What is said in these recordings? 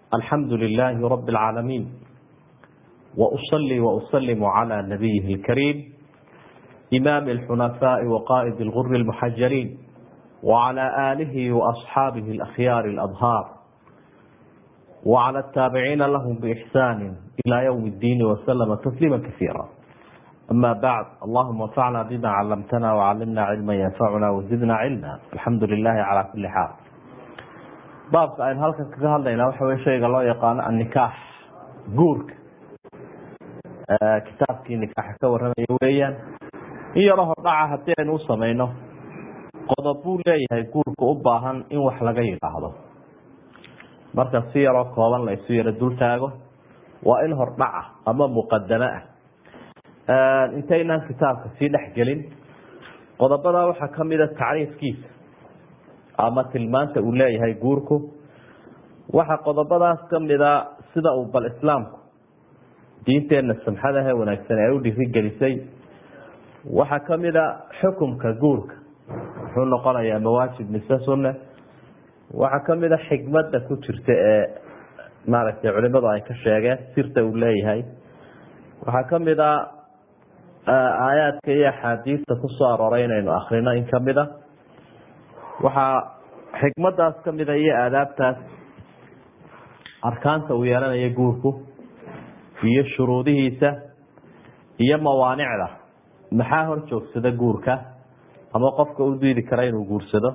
الحمد لله رب العالمين وأصلي وأسلم على نبيه الكريم إمام الحنفاء وقائد الغر المحجلين وعلى آله وأصحابه الأخيار الأظهار وعلى التابعين لهم بإحسان إلى يوم الدين وسلم تسليما كثيرا أما بعد اللهم انفعنا بما علمتنا وعلمنا علما ينفعنا وزدنا علما الحمد لله على كل حال baabka aynu halkan kaga hadlaynaa waxa wey shayga loo yaqaano annikaax guurka kitaabkii nikaaxa ka warramaya weeyaan in yaro hordhaca haddii aynu u samayno qodob buu leeyahay guurka u baahan in wax laga yidhaahdo marka si yaroo kooban la isu yaro dul taago waa in hordhaca ama muqadamo ah intaynaan kitaabka sii dhex gelin qodobada waxaa kamida tacriifkiisa ama tilmaanta uu leeyahay guurku waxaa qodobadaas kamida sida uu bal islaamku diinteena samxadahe wanaagsan ay u dhirigelisay waxaa kamida xukumka guurka muxuu noqonayaa mawaajib mise sunne waxaa kamida xikmada ku jirta ee maaragtay culimadu ay ka sheegeen sirta uu leeyahay waxaa kamida aayaadka iyo axaadiista kusoo arooray inaynu akrino in kamida waxaa xikmadaas kamida iyo aadaabtaas arkaanta uu yeelanayo guurku iyo shuruudihiisa iyo mawaanicda maxaa hor joogsada guurka ama qofka u diidi kara inuu guursado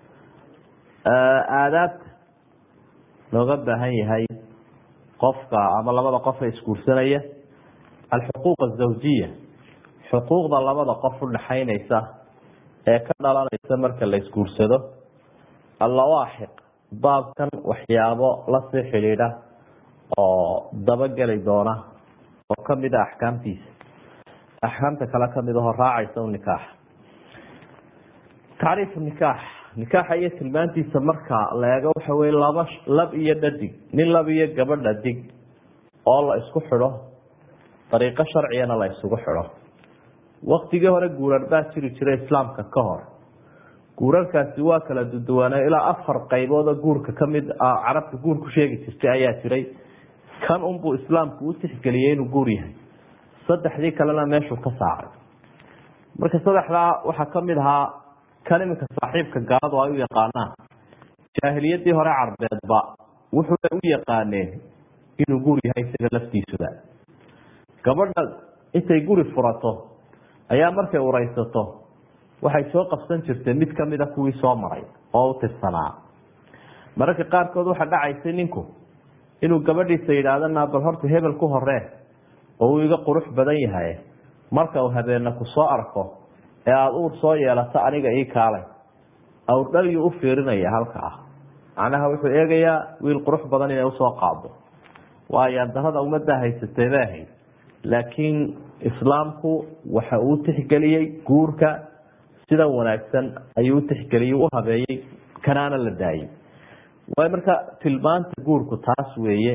aadaabta looga baahan yahay qofka ama labada qof ee isguursanaya alxuquuq azawjiya xuquuqda labada qof udhaxaynaysa ee ka dhalanaysa marka la isguursado allawaaxiq baabkan waxyaabo lasii xidhiidha oo dabageli doona oo kamid a axkaamtiisa axkaamta kale kamid aho raacaysa nikaax tacriifu nikaax nikaaxa iyo tilmaantiisa marka la eego waxa wey laba lab iyo dhadig nin lab iyo gabadh dhadig oo la isku xidho dariiqo sharcigana la isugu xidho waktigii hore guurar baa jiri jiray islaamka ka hor guurarkaasi waa kala duduwaana ilaa afar qaybood oo guurka kamid ah carabta guur ku sheegi jirtay ayaa jiray kan unbuu islaamku u tixgeliyey inuu guur yahay saddexdii kalena meeshuu ka saaray marka saddexdaa waxaa kamid ahaa kan iminka saaxiibka gaaladu ay u yaqaanaan jaahiliyadii hore carbeedba wuxuuna u yaqaaneen inuu guur yahay isaga laftiisuba gabadha intay guri furato ayaa markay ureysato waxay soo qabsan jirtay mid kamida kuwii soo maray oo u tirsanaa mararka qaarkood waxaa dhacaysay ninku inuu gabadhiisa yidhaahdo naa bal horta hebel ku horee oo uu iga qurux badan yahay marka uu habeena ku soo arko ee aada uur soo yeelato aniga ii kaalay awrdhalyuu u fiirinaya halka ah macnaha wuxuu eegayaa wiil qurux badan inay usoo qaado waayo darada ummaddaa haysatay ba ahayd laakiin islaamku waxa uu tixgeliyey guurka sida wanaagsan ayuu utixgeliyey u habeeyey kanaana la daayey waayo marka tilmaanta guurku taas weeye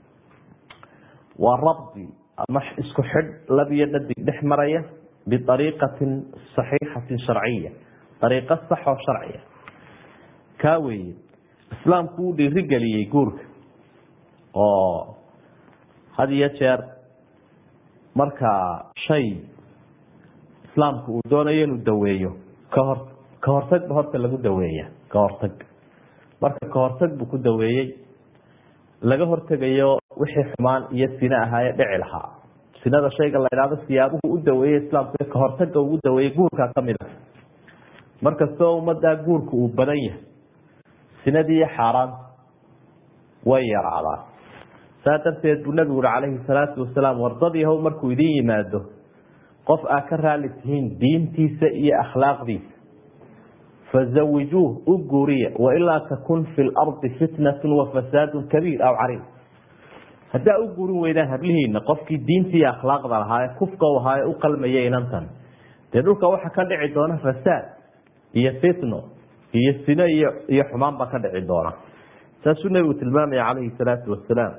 waa rabdi ama isku xidh lab iyo dhadig dhex maraya biariiqatin saxiixatin sharciya ariiqo sax oo sharciya kaa weeye islaamku uu dhiirigeliyey guurka oo had iyo jeer marka shay islaamku uu doonayo inuu daweeyo kahor ka hortagba horta lagu daweeya ka hortag marka ka hortag buu ku daweeyey laga hortegayo wixii xumaan iyo sine ahaaye dhici lahaa sinada shayga la idhaahdo siyaabuhu u daweeyey islaamku ka hortaga ugu daweeyey guurkaa kamid ah markastoo ummadaa guurka uu badan yahay sinadii iyo xaaraanta way yaraadaan saa darteed buu nabigu uri calayhi salaatu wasalaam wardadii how markuu idin yimaado qof aa ka raali tihiin diintiisa iyo akhlaaqdiisa fazawijuuh u guuriya wailaa takun fi lardi fitnatu wafasaadu kabiir aw cariid haddaa u guurin weydaan hablihiina qofkii diinta iyo akhlaaqda lahaa ee kufka u ahaa ee u qalmaya inantan dee dhulka waxa ka dhici doona fasaad iyo fitno iyo sino iyo iyo xumaan baa ka dhici doona saasuu nabigu tilmaamaya calayhi salaatu wasalaam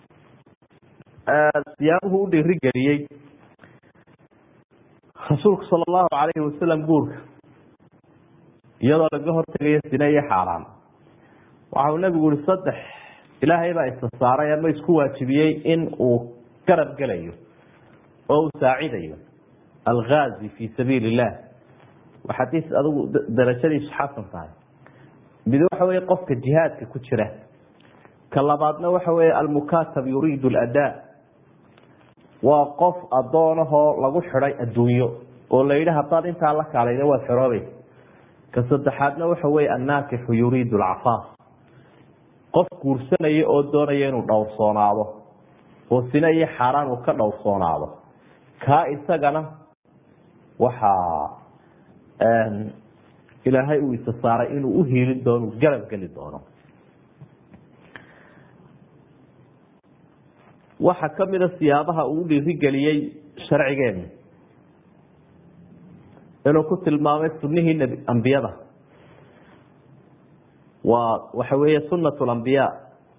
siyaabuhu u dhiirigeliyey rasuulku sala allahu calayhi wasalam guurka iyadoo laga hortegayo sine iyo xaaraan waxa uu nabigu yihi saddex ilaahay baa isa saaray ama isku waajibiyey in uu garab gelayo oo uu saacidayo algaazi fi sabiil illah waa xadiis adigu darajadiisu xasan tahay mid waxa wey qofka jihaadka ku jira ka labaadna waxa wey almukatab yuriidu ladaa waa qof adoonahoo lagu xiday adduunyo oo la yidhi haddaad intaa la kaalayda waad xoroobaysa ka saddexaadna waxa wey annaakixu yuriidu alcafaaf qof guursanaya oo doonaya inuu dhowrsoonaado oo sina iyo xaaraan uu ka dhowrsoonaado kaa isagana waxaa ilaahay uu isa saaray inuu uhiilin doono garab geli doono waxaa kamida siyaabaha uu dhiirigeliyey sharcigeenu inuu ku tilmaamay sunihii nbi ambiyada waa waxa weeye sunat lambiyaa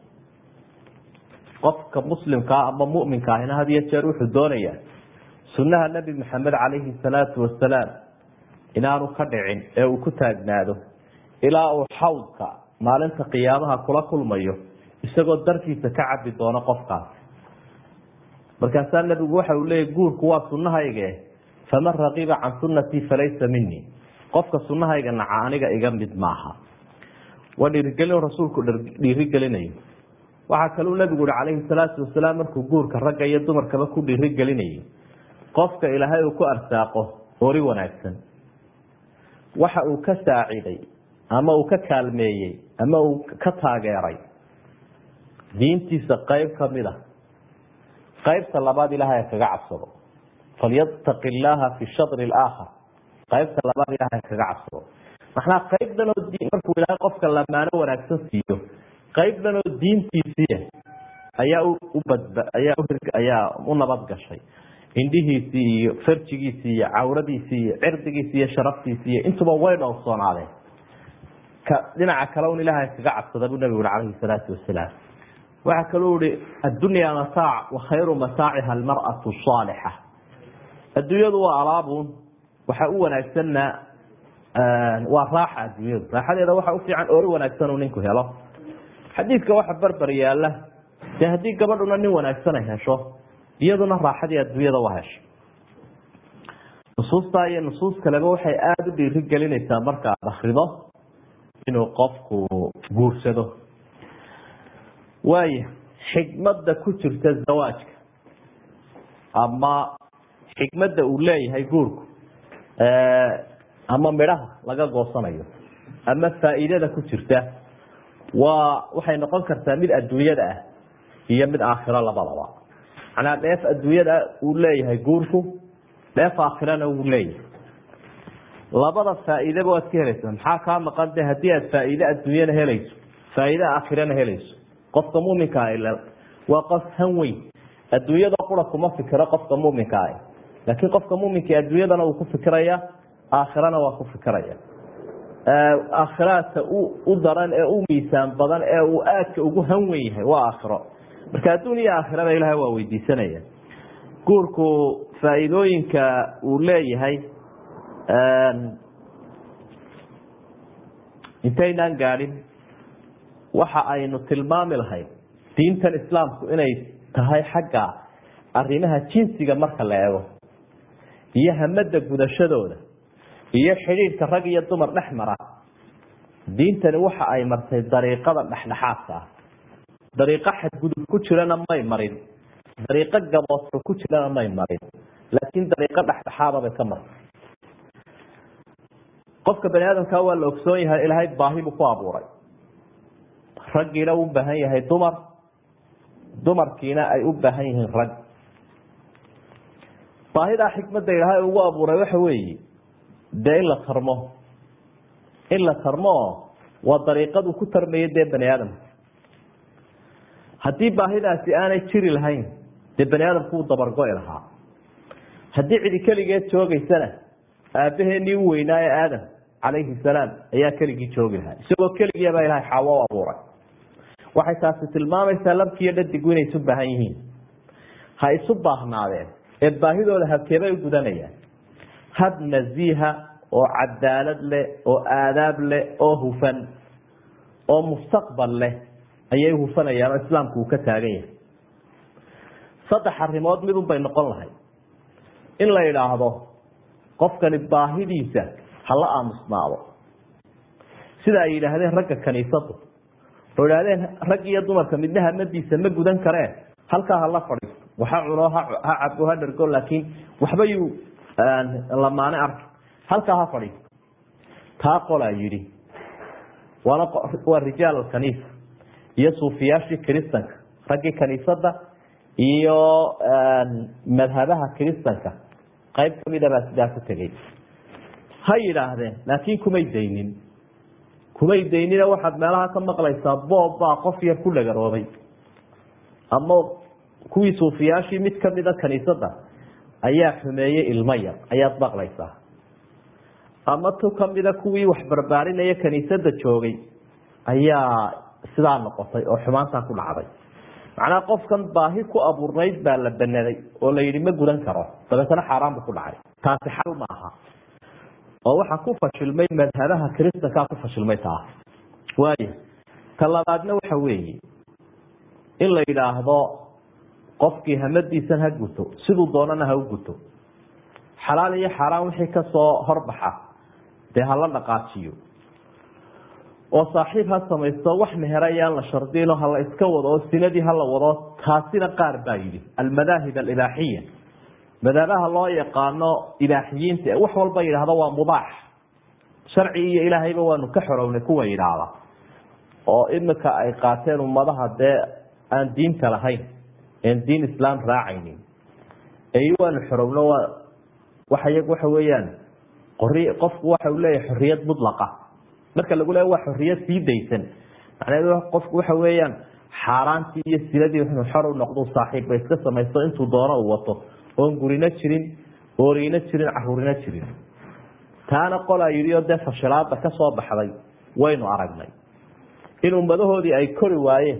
qofka muslimkaa ama muminka ahina had iyo jeer wuxuu doonaya sunaha nebi maxamed calayhi salaatu wasalaam inaanu ka dhicin ee uu ku taagnaado ilaa uu xawdka maalinta qiyaamaha kula kulmayo isagoo darkiisa ka cabi doono qofkaas markaasaa nebigu waxa uu leeyay guurku waa sunahayge faman raqiba can sunatii falaysa minii qofka sunahayga naca aniga iga mid maaha waa dhiirigelin rasuulku dhiirigelinayo waxaa kaluu nebigu uhi calayhi salaatu wasalaam markuu guurka ragga iyo dumarkaba ku dhiirigelinayo qofka ilaahay uu ku arsaaqo ori wanaagsan waxa uu ka saaciday ama uu ka kaalmeeyey ama uu ka taageeray diintiisa qeyb kamid a qaybta labaad ilahay kaga cabsado falyataqi llaaha fi shadri laakhar qaybta labaad ilahay kaga cabsado maxnaa qaybdanoo markuu ilaahay qofka lamaano wanaagsan siiyo qaybdanoo diintiisiiya ayaa ubadba ayaa ayaa u nabad gashay indhihiisii iyo farjigiisii iyo cawradiisii iyo cirdigiisi iyo sharaftiisi iyo intuba way dhowrsoonaadeen ka dhinaca kale un ilaahay kaga cabsada buu nabigu ui calayhi salaatu wasalaam waxaa kaluu ihi addunya mataac wa khayru mataaciha almar'atu saalixa adduunyadu waa alaabun waxa u wanaagsanna waa raaxa adduunyadu raaxadeeda waxa u fiican ori wanaagsan uu ninku helo xadiidka waxa barbar yaala dee haddii gabadhuna nin wanaagsan ay hesho iyaduna raaxadii adduunyada waa hesho nusuustaa iyo nusuus kaleba waxay aada u dhiiri gelinaysaa marka aad akrido inuu qofku guursado waaya xikmadda ku jirta zawaajka ama xikmadda uu leeyahay guurku ama midhaha laga goosanayo ama faa'iidada ku jirta waa waxay noqon kartaa mid adduunyada ah iyo mid aakhiro labadaba macnaa dheef adduunyada uu leeyahay guurku dheef aakhirana uu leeyahay labada faa'iidaba waad ka helaysaa maxaa kaa maqan de haddii aad faa'iide adduunyana helayso faa'iide aakhirana helayso qofka muminka ah waa qof han weyn adduunyada qura kuma fikiro qofka muminka ah laakiin qofka muminka adduunyadana wuu ku fikiraya aakhirana waa ku fikiraya aakhiraadka u daran ee u miisaan badan ee uu aadka ugu han wen yahay waa aakhiro marka adduun iyo aakhirada ilahay waa weydiisanaya guurku faa'iidooyinka uu leeyahay intaynaan gaadhin waxa aynu tilmaami lahayn diintan islaamku inay tahay xagga arrimaha jinsiga marka la eego iyo hamada gudashadooda iyo xidhiidhka rag iyo dumar dhex mara diintani waxa ay martay dariiqada dhexdhexaadka ah dariiqo xadgudub ku jirana may marin dariiqo gaboodka ku jirana may marin laakiin dariiqo dhexdhexaada bay ka martay qofka bani aadamka waa la ogsoon yahay ilaahay baahi buu ku abuuray raggiina u baahan yahay dumar dumarkiina ay u baahan yihiin rag baahidaa xikmadda ilaahay ugu abuuray waxa weeye dee in la tarmo in la tarmo waa dariiqadu ku tarmaya dee bani aadamka haddii baahidaasi aanay jiri lahayn dee bani aadamku wuu dabargo-i lahaa haddii cidi keligeed joogeysana aabaheenii u weynaa ee aadam calayhi salaam ayaa keligii joogi lahaa isagoo keligiibaa ilahay xaawo u abuuray waxay taasi tilmaamaysaa labkiiyo dhadigu inay isu baahan yihiin ha isu baahnaadeen ee baahidooda habkeebay u gudanayaan hab nasiiha oo cadaalad leh oo aadaab leh oo hufan oo mustaqbal leh ayay hufanayaan oo islaamku uu ka taagan yahay saddex arrimood midun bay noqon lahay in la idhaahdo qofkani baahidiisa hala aamusnaado sida ay yidhaahdeen ragga kaniisadu oo idhahdeen rag iyo dumarka midna hamadiisa ma gudan karee halkaa hala fadhiisto waxa cuno ha cabo ha dhargo laakiin waxba yuu lamaane arki halkaa ha fadhiisto taa qolaa yidhi waana waa rijaal alkaniisa iyo suufiyaashii kiristanka raggii kaniisada iyo madhabaha kiristanka qayb kamida baa sidaa ku tegey ha yidhaahdeen laakiin kumay daynin kumay daynina waxaad meelaha ka maqlaysaa boob baa qof yar ku dhagaroobay ama kuwii suufiyaashii mid kamida kaniisada ayaa xumeeyey ilmo yar ayaad maqlaysaa ama tu kamida kuwii wax barbaarinaya kaniisada joogay ayaa sidaa noqotay oo xumaantaa ku dhacday macnaha qofkan baahi ku abuurnayd baa la banaday oo la yidhi ma gudan karo dabeetana xaaraan bu ku dhacay taasi xal ma aha oo waxaa ku fashilmay madhabaha kiristankaa ku fashilmay taa waayo ta labaadna waxa weeye in la yidhaahdo qofkii hamadiisan ha guto siduu doonana ha u guto xalaal iyo xaaraan wixii kasoo horbaxa dee hala dhaqaajiyo oo saaxiib ha samaysto wax meher ayaan la shardino hala iska wado oo sinadii hala wado taasina qaar baa yidhi almadaahib alibaaxiya madaabaha loo yaqaano ibaaxiyiinta wax walba yidhaahdo waa mubaax sharci iyo ilaahayba waanu ka xorownay kuwa yidhaahda oo imika ay qaateen ummadaha dee aan diinta lahayn en diin islaam raacaynin ay waanu xorowno waa waxa iyagu waxa weeyaan qori qofku waxa uu leeyahay xorriyad mutlaqa marka lagu leeya waa xorriyad sii daysan macnaheedu qofku waxa weeyaan xaaraantii iyo siladii inuu xor u noqdo saaxiibba iska samaysto intuu doono uu wato oon gurino jirin oorino jirin caruurino jirin taana qolaa yidhi oo dee fashilaada ka soo baxday waynu aragnay in ummadahoodii ay kori waayeen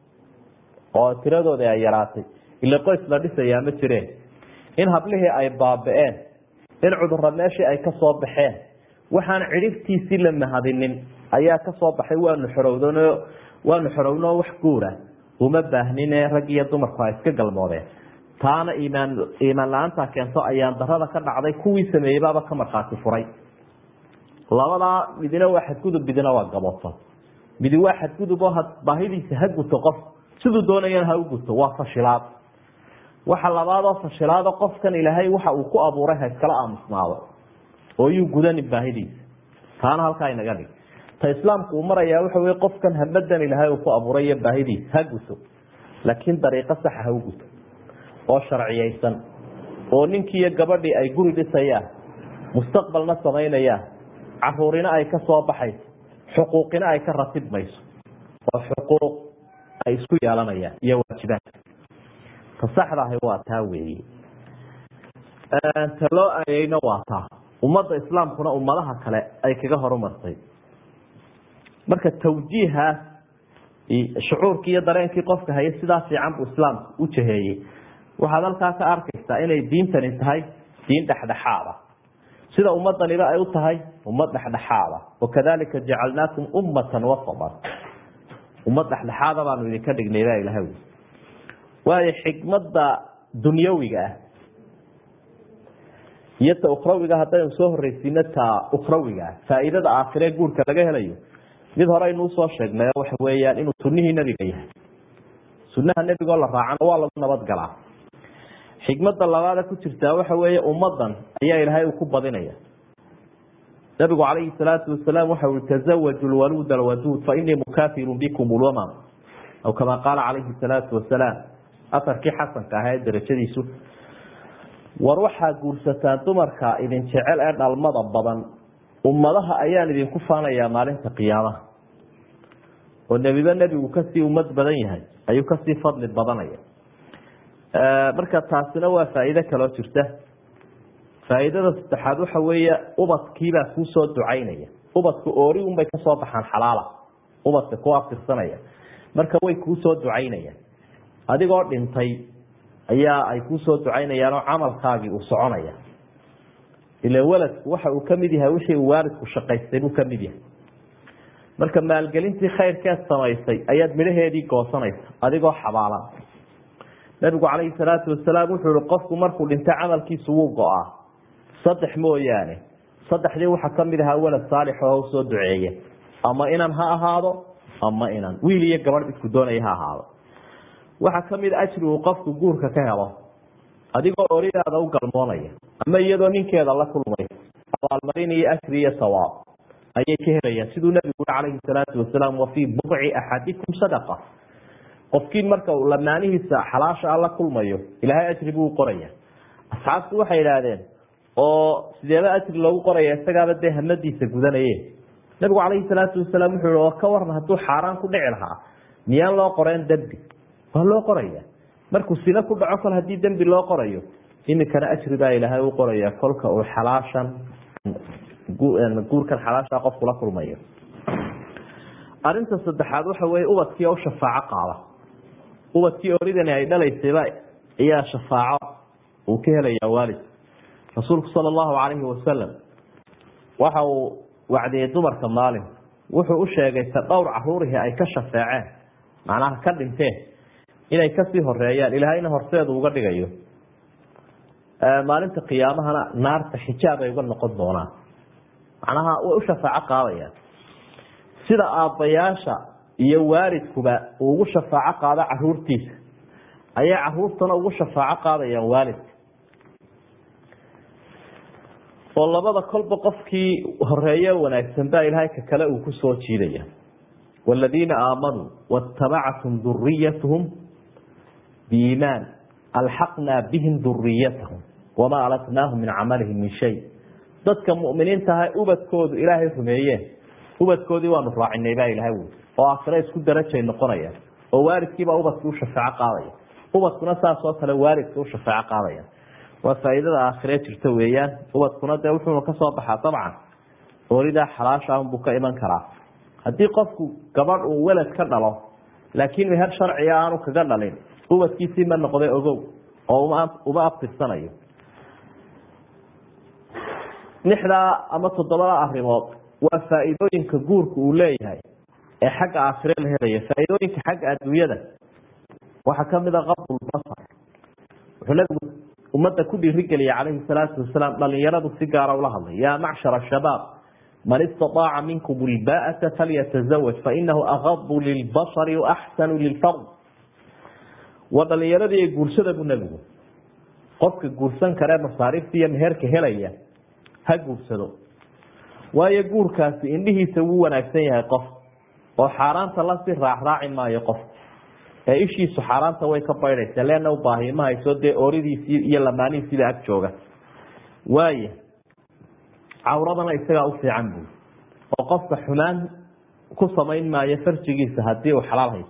oo tiradoodii ay yaraatay ila qoys la dhisayaa ma jireen in hablihii ay baaba-een in cudurra meeshii ay ka soo baxeen waxaan cidhibtiisii la mahadinin ayaa kasoo baxay waanu xorowdan waanu xorowno wax guura uma baahnine rag iyo dumarku ha iska galmoodeen taana iimaan iimaan la-aanta keento ayaan darada ka dhacday kuwii sameeyey baaba ka markhaati furay labadaa midina waa xadgudub midina waa gaboodsan midi waa xadgudub oo baahidiisa ha guto qof siduu doonayana ha u guto waa fashilaad waxa labaadoo fashilaado qofkan ilaahay waxa uu ku abuuray ha iskala aamusnaado oo yuu gudanin baahidiisa taana halkaa inaga dhig ta islaamku uu marayaa waxa wey qofkan hamadan ilaahay uu ku abuuray iyo baahidiisa ha guto laakiin dariiqo saxa ha u guto oo sharciyeysan oo ninkii iyo gabadhii ay guri dhisayaan mustaqbalna samaynayaan caruurina ay ka soo baxayso xuquuqina ay ka ratibmayso oo xuquuq ay isku yeelanayaan iyo waajibaadka ta saxda ahi waa taa weeye ta loo aayeyna waa taa ummadda islaamkuna ummadaha kale ay kaga horumartay marka tawjiihaas shucuurkii iyo dareenkii qofka haya sidaa fiican buu islaamku u jaheeyey waxaad halkaa ka arkaysaa inay diintani tahay diin dhexdhexaada sida ummadaniba ay u tahay ummad dhexdhexaada wakadalika jacalnaakum ummatan wasatan ummad dhexdhexaada baanu idinka dhignay baa ilaha wi waayo xikmada dunyawiga ah iyo ta ukhrawiga haddaynu soo horreysiino ta ukhrawiga ah faa'iidada aakhiree guurka laga helayo mid hore aynu usoo sheegnay waxa weeyaan inuu sunihii nebiga yahay sunaha nebigoo la raacana waa lagu nabadgalaa xikmada labaada ku jirtaa waxa weeye ummadan ayaa ilaahay uu ku badinaya nabigu calayhi salaatu wasalaam waxa ui tazawaju lwaluud alwaduud fainii mukaafirun bikum lwamam aw kama qaala calayhi salaatu wasalaam afarkii xasanka ahaa ee darajadiisu war waxaa guursataan dumarka idin jecel ee dhalmada badan ummadaha ayaan idinku faanayaa maalinta qiyaamaha oo nebiba nebigu kasii ummad badan yahay ayuu kasii fadli badanaya marka taasina waa faa'iido kaloo jirta faa'iidada saddexaad waxa weeye ubadkiibaa kuusoo ducaynaya ubadka oori unbay kasoo baxaan xalaala ubadka ku aftirsanaya marka way kuusoo ducaynayaan adigoo dhintay ayaa ay kuusoo ducaynayaan oo camalkaagii uu soconaya ila weladku waxa uu kamid yahay wixii uu waalidku shaqaystay buu kamid yahay marka maalgelintii khayrkeed samaysay ayaad midhaheedii goosanaysa adigoo xabaalan nabigu calayhi salaatu wasalaam wuxuu ihi qofku markuu dhinta camalkiisu wuu go-aa saddex mooyaane saddexdii waxaa kamid ahaa walad saalix oo usoo duceeya ama inan ha ahaado ama inan wiil iyo gabadh isku doonaya ha ahaado waxaa kamid a ajri uu qofku guurka ka helo adigoo oridaada u galmoonaya ama iyadoo ninkeeda la kulmay abaalmarin iyo ajri iyo sawaab ayay ka helayaan siduu nabigu ui calayhi salaatu wasalaam wa fii buqci axadikum sadaqa qofkiin marka uu lamaanihiisa xalaasha a la kulmayo ilaahay ajri buu qoraya asxaabtu waxay idhaahdeen oo sideeba ajri loogu qoraya isagaaba dee hamadiisa gudanaye nabigu calayhi salaatu wasalaam wuxuu i oo ka waran hadduu xaaraan ku dhici lahaa miyaan loo qoreen dembi waa loo qoraya markuu sina ku dhaco kol haddii dembi loo qorayo iminkana ajri baa ilaahay u qoraya kolka uu xalaashan guurkan xalaasha qofku la kulmayo arinta saddexaad waxa weye ubadkii u shafaaco qaada ubadkii oridani ay dhalaysayba ayaa shafaaco uu ka helayaa waalid rasuulku sala allahu calayhi wasalam waxa uu wacdiyey dumarka maalin wuxuu u sheegay ta dhowr caruurihii ay ka shafeeceen macnaha ka dhinteen inay kasii horeeyaan ilaahayna horseedu uga dhigayo maalinta qiyaamahana naarta xijaab ay uga noqon doonaan macnaha way u shafaaco qaadayaan sida aabbayaasha iyo waalidkuba uu ugu shafaaco qaado caruurtiisa ayay caruurtana ugu shafaaco qaadayaan waalidka oo labada kolba qofkii horeeye wanaagsan baa ilaahay ka kale uu kusoo jiidaya waaladiina aamanuu waatabacathum duriyatuhum biimaan alxaqnaa bihim duriyatahum wamaa alatnaahum min camalihim min shay dadka muminiinta aha ubadkoodu ilaahay rumeeyeen ubadkoodii waanu raacinay baa ilahay wi oo aakhire isku darajay noqonaya oo waalidkiibaa ubadka u shafaaco qaadaya ubadkuna saas oo kale waalidka u shafaaco qaadaya waa faa'iidada aakhire jirta weeyaan ubadkuna dee wuxuuna kasoo baxaa dabcan oolidaa xalaasha unbuu ka iman karaa haddii qofku gabadh uu welad ka dhalo laakiin meher sharciga aanu kaga dhalin ubadkiisii ma noqday ogow oo uma abtirsanayo lixdaa ama toddobada arimood waa faa'iidooyinka guurka uu leeyahay ee xagga aakhire la helaya faa'iidooyinka xagga adduunyada waxaa kamid a qabdulbasar wuxuu nabigu ummadda ku dhiirigeliya calayhi salaatu wasalaam dhalinyaradu si gaara ula hadlay yaa macshara shabaab man istaaaca minkum ilbaata falyatazawaj fainahu agadu lilbasari waaxsanu lilfard waa dhalinyaradii guursada buu nebigu qofka guursan karee masaariifta iyo meherka helaya ha guursado waayo guurkaasi indhihiisa wuu wanaagsan yahay qof oo xaaraanta lasii raacraaci maayo qof ee ishiisu xaaraanta way ka baydhaysa leena u baahiyo ma hayso dee ooridiisii iyo lamaanihiisiiba ag jooga waaya cawradana isagaa u fiican buy oo qofka xumaan ku samayn maayo farjigiisa hadii uu xalaal hayso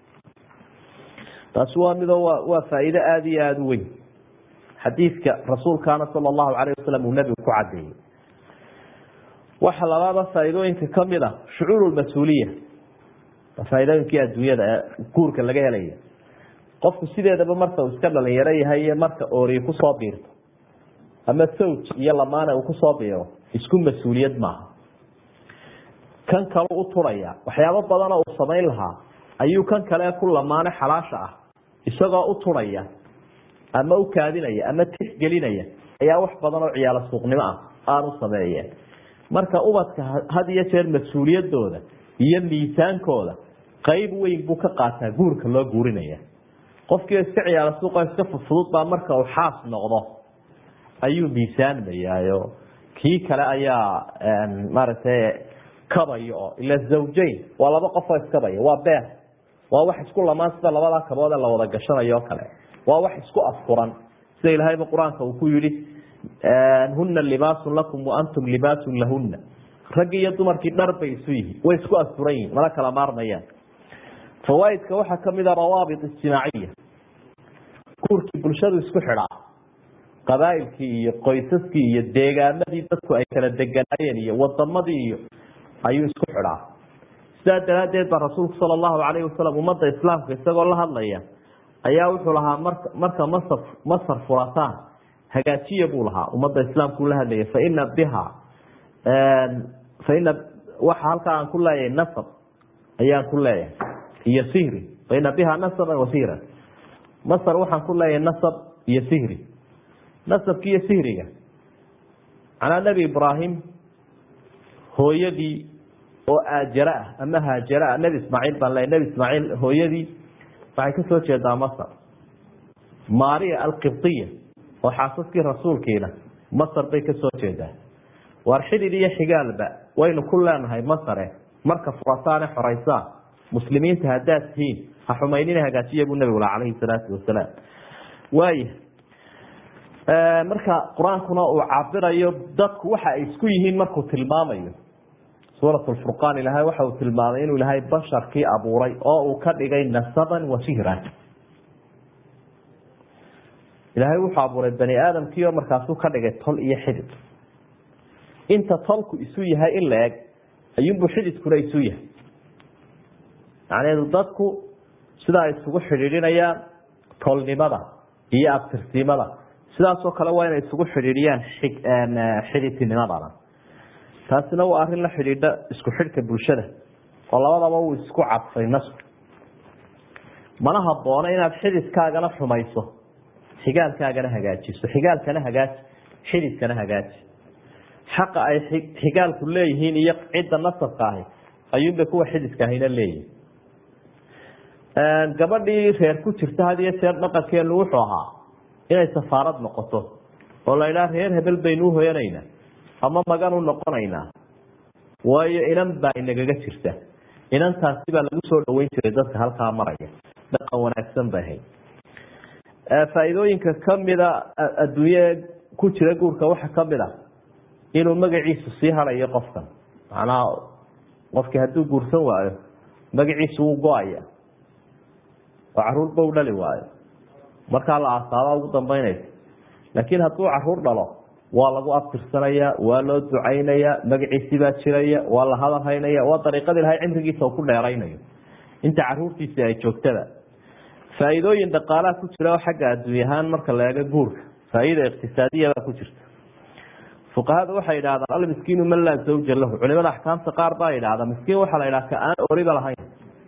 taasi waa midoo wa waa faa'iido aada iyo aada u weyn xadiidka rasuulkaana sala allahu calayh wasalam uu nebigu ku cadeeyey waxa labaada faa'iidooyinka kamid a shucuur mas-uuliya waa faa'iidooyinkii adduunyada ee guurka laga helaya qofku sideedaba marka uu iska dhalinyaro yahay iyo marka ooriyi kusoo biirto ama sawj iyo lamaane uu kusoo biiro isku mas-uuliyad maaha kan kale u turaya waxyaabo badanoo uu samayn lahaa ayuu kan kale ku lamaane xalaasha ah isagoo u turaya ama u kaadinaya ama tixgelinaya ayaa wax badan oo ciyaalo suuqnimo ah aanu sameeyeen marka ubadka had iyo jeer mas-uuliyadooda iyo miisaankooda qeyb weyn buu ka qaataa guurka loo guurinaya qofkii iska ciyaalo suuqa iska fudfudud baa marka uu xaas noqdo ayuu miisaanmayaayo kii kale ayaa maaragtay kabaya oo ila zawjayn waa laba qofoo iskabaya waa beer waa wax isku lamaan sida labadaa kabood ee la wada gashanayo o kale waa wax isku afuran sida ilaahayba qur-aanka uu ku yihi huna libaasun lakum waantum libaasun lahuna raggii iyo dumarkii dhar bay isu yihiin way isku asturan yihin mana kala maarmayaan fawaaidka waxaa kamid a rawaabit ijtimaaciya guurkii bulshadu isku xidhaa qabaailkii iyo qoysaskii iyo deegaamadii dadku ay kala deganaayeen iyo wadamadii iyo ayuu isku xidhaa sidaa daraadeed baa rasuulku sala allahu calayhi wasalam ummadda islaamka isagoo la hadlaya ayaa wuxuu lahaa marka marka masar masar furataan hagaajiya buu lahaa ummadda islaamkuu la hadlaya faina biha faina waxa halkaa aan ku leeyahay nasab ayaan ku leeyahay iyo sihri baina biha nasaban wa sihran masar waxaan ku leeyahay nasab iyo sihri nasabki iyo sihriga macnaa nebi ibraahim hooyadii oo aajara ah ama haajara ah nebi ismaaciil baan leeyahy nebi ismaaciil hooyadii waxay ka soo jeedaa masar maria alqibdiya oo xaasaskii rasuulkiina masar bay ka soo jeedaa waar xidid iyo xigaalba waynu ku leenahay masare marka furataane xoraysaan muslimiinta haddaad tihiin ha xumaynina hagaajiya buu nabigu calayhi salaatu wasalaam waaya marka qur-aankuna uu cabirayo dadku waxa ay isku yihiin markuu tilmaamayo suurat lfurqaan ilaahay waxa uu tilmaamay inuu ilaahay basharkii abuuray oo uu ka dhigay nasaban wa sihran ilaahay wuxuu abuuray bani aadamkii oo markaasuu ka dhigay tol iyo xidid inta tolku isu yahay in la eg ayuunbuu xididkuna isu yahay macnaheedu dadku sidaa isugu xidhiidhinayaan tolnimada iyo abtirsimada sidaasoo kale waa inay isugu xidhiidhiyaan xididtinimadana taasina waa arrin la xidhiidha isku xidhka bulshada oo labadaba uu isku cadfay nasku mana haboono inaad xididkaagana xumayso xigaalkaagana hagaajiso xigaalkana hagaaji xididkana hagaaji xaqa ay xigaalku leeyihiin iyo cidda nasabka ahi ayuunba kuwa xididka ahina leeyihin gabadhii reer ku jirta had iyo jeer dhaqankeenu wuxuu ahaa inay safaarad noqoto oo la idhaha reer hebel baynu uhoyanaynaa ama magan u noqonaynaa waayo inan baa inagaga jirta inantaasi baa lagu soo dhaweyn jiray dadka halkaa maraya dhaqan wanaagsan bay ahayd faa'iidooyinka kamida adduunye ku jira guurka waxa kamid a inuu magaciisu sii harayo qofkan macnaha qofkii hadduu guursan waayo magaciisu wuu go-aya oo caruurba u dhali waayo markaa la aasaaba ugu dambeynaysa laakiin hadduu caruur dhalo waa lagu abtirsanaya waa loo ducaynaya magaciisi baa jiraya waa la hadal haynaya waa dariiqada ilahay cimrigiisa ku dheeraynayo inta caruurtiisi ay joogtada faa'iidooyin dhaqaalaha ku jira oo xagga adduunya ahaan marka la eego guurka faa'iida iqtisaadiyabaa ku jirta fuqahada waxay idhahdaan almiskiinu man laa zawja lahu culimada axkaamta qaar baa idhahda miskiin waxaa la idhaha ka aan oriba lahayn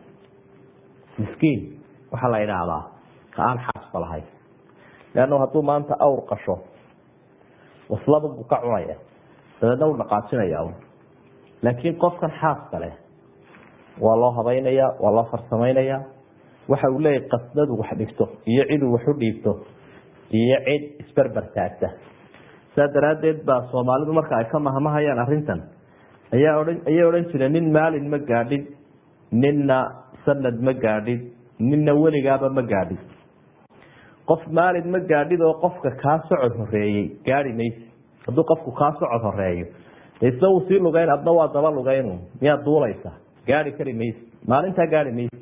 miskiin waxaa la idhaahdaa ka aan xaasba lahayn leanna hadduu maanta awr qasho waslada buu ka cunaya dabeedna u dhaqaajinaya laakiin qofkan xaaska leh waa loo habeynaya waa loo farsamaynaya waxa uu leeyahy qasdadu wax dhigto iyo ciduu wax u dhiibto iyo cid isberber taagta saa daraaddeed baa soomaalidu marka ay ka mahmahayaan arrintan ayaa odhan ayay odhan jireen nin maalin ma gaadhin ninna sanad ma gaadhin ninna weligaaba ma gaadhin qof maalin ma gaadhid oo qofka kaa socod horeeyey gaadi maysi hadduu qofku kaa socod horeeyo isna wuu sii lugeyn adna waa daba lugeyn miyaad duulaysa gaadi kari maysi maalintaa gaadi maysi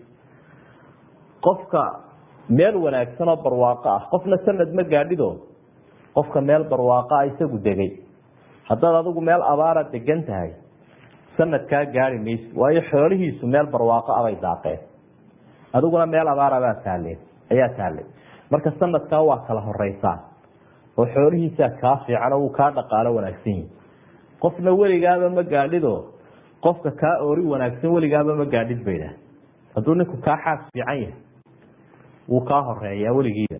qofka meel wanaagsan oo barwaaqo ah qofna sanad ma gaadhido qofka meel barwaaqo ah isagu degay haddaad adigu meel abaara degan tahay sanadkaa gaadi maysi waayo xoolihiisu meel barwaaqo abay daaqeen adiguna meel abaarabaa taaleen ayaa taalay marka sanadkaa waa kala horeysaa oo xoolihiisaa kaa fiican oo wuu kaa dhaqaalo wanaagsan yihi qofna weligaaba ma gaadhido qofka kaa oori wanaagsan weligaaba ma gaadhid baydha hadduu ninku kaa xaas fiican yahay wuu kaa horeeyaa weligiiba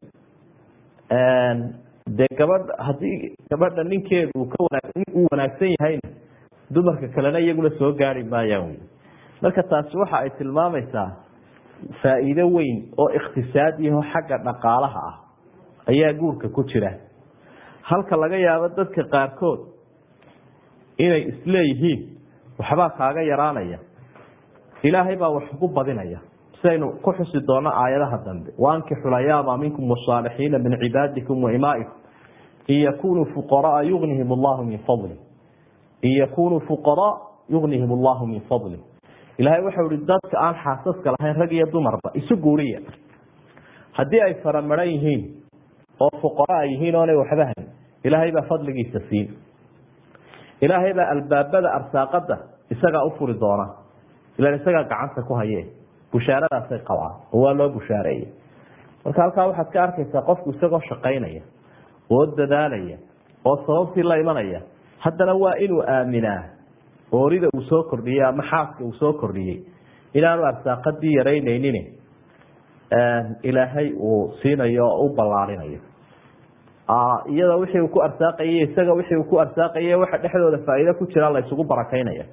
dee gabadh haddii gabadha ninkeedu uu ka wanaag uu wanaagsan yahayna dumarka kalena iyaguna soo gaari maayaan wy marka taasi waxa ay tilmaamaysaa faa'iido weyn oo ikhtisaadiyaho xagga dhaqaalaha ah ayaa guurka ku jira halka laga yaabo dadka qaarkood inay isleeyihiin waxbaa kaaga yaraanaya ilaahay baa wax ugu badinaya sidaynu ku xusi doono aayadaha dambe waankixu layaama minkum wasaalixiina min cibaadikum waimaa'ikum in yakunuu fuqaraa yugnihim allahu min fadli in yakunuu fuqaraa yugnihim allahu min fadli ilaahay waxau ihi dadka aan xaasaska lahayn rag iyo dumarba isu guuriya haddii ay faramaran yihiin oo fuqara ay yihiin oonay waxba hayn ilaahay baa fadligiisa siin ilaahay baa albaabada arsaaqada isagaa u furi doona ilan isagaa gacanta ku haye bushaaradaasay qabaan oo waa loo bushaareeyey marka halkaa waxaad ka arkaysaa qofku isagoo shaqaynaya oo dadaalaya oo sababtii la imanaya haddana waa inuu aaminaa oorida uu soo kordhiyey ama xaaska uu soo kordhiyey inaanu arsaaqadii yaraynaynin ilaahay uu siinayo oo u ballaarinayo iyada wixii uu ku arsaaqaye isaga wixii uu ku arsaaqaye waxa dhexdooda faa'iido ku jira la isugu barakaynaya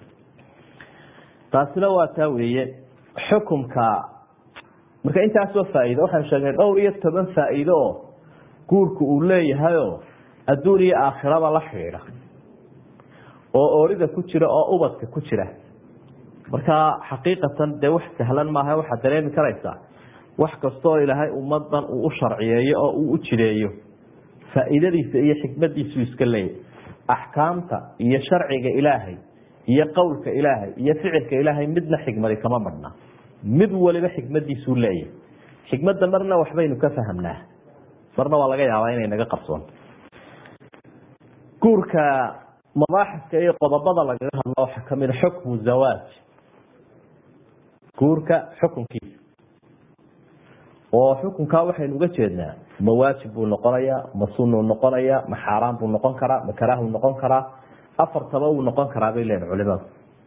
taasina waa taa weeye xukumka marka intaasoo faa'iido waxaan sheegnay dhowr iyo toban faa'iido oo guurku uu leeyahayoo adduun iyo aakhiraba la xidhiidha oo oorida ku jira oo ubadka ku jira marka xaqiiqatan dee wax sahlan maaha waxaad dareemi karaysaa wax kastaoo ilaahay ummadan uu u sharciyeeyo oo uu u jideeyo faa'iidadiisa iyo xikmadiisu iska leeyahy axkaamta iyo sharciga ilaahay iyo qowlka ilaahay iyo ficilka ilaahay midna xikmadi kama badhna mid waliba xikmadiisuu leeyahay xikmadda marna waxbaynu ka fahamnaa marna waa laga yaabaa inay naga qabsoonto guurka mabaaxiska iyo qodobada lagaga hadlo waxaa kamid a xukmu zawaaj guurka xukunkiisa oo xukunkaa waxaynu uga jeednaa ma waajib buu noqonayaa ma sunuu noqonayaa ma xaaraan buu noqon karaa ma karaahuu noqon karaa afartaba wuu noqon karaa bay leeyihin culimadu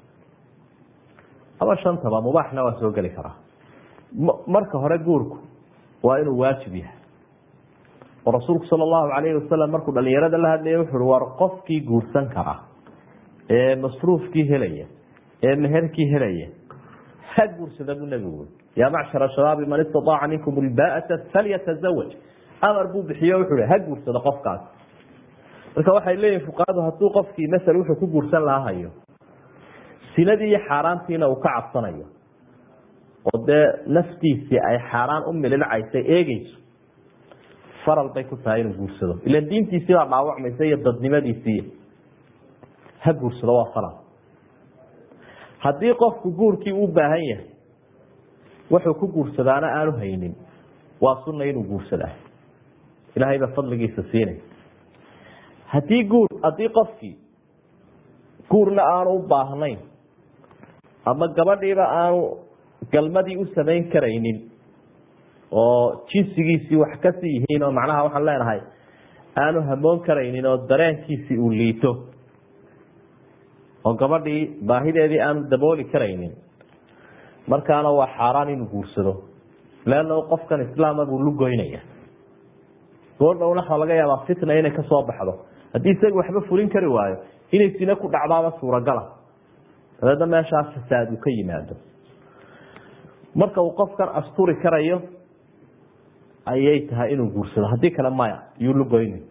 ama shantaba mubaaxna waa soo geli karaa marka hore guurku waa inuu waajib yahay oo rasuulku sala allahu calayhi wasalam markuu dhalinyarada la hadlaya wuxu uhi war qofkii guursan kara ee masruufkii helaya ee meherkii helaya ha guursada buu nebigu yaa macshara shabaabi man istataaca minkum ilbaata falyatazawaj amar buu bixiyo wuxuu hi ha guursado qofkaas marka waxay leeyihin fuqahadu hadduu qofkii masel wuxuu ku guursan lahaa hayo sinadii iyo xaaraantiina uu ka cabsanayo oo dee naftiisii ay xaaraan u mililcaysay eegeyso faral bay ku tahay inuu guursado ilan diintiisii baa dhaawacmaysa iyo dadnimadiisii ha guursado waa faral haddii qofku guurkii u baahan yahay wuxuu ku guursadaana aanu haynin waa sunna inuu guursadaa ilaahay baa fadligiisa siinay haddii guur haddii qofkii guurna aanu u baahnayn ama gabadhiiba aanu galmadii u samayn karaynin oo jinsigiisii wax kasii yihiin oo macnaha waxaan leenahay aanu hamoon karaynin oo dareenkiisii uu liito oo gabadhii baahideedii aanu dabooli karaynin markaana waa xaaraan inuu guursado leanna qofkan islaama buu lugoynaya goordhowna waxaa laga yaabaa fitna inay kasoo baxdo haddii isaga waxba fulin kari waayo inay sine ku dhacdaaba suuragala dabeedna meeshaa fasaad uu ka yimaado marka uu qofkan asturi karayo ayay tahay inuu guursado haddii kale maya yuu lugoyni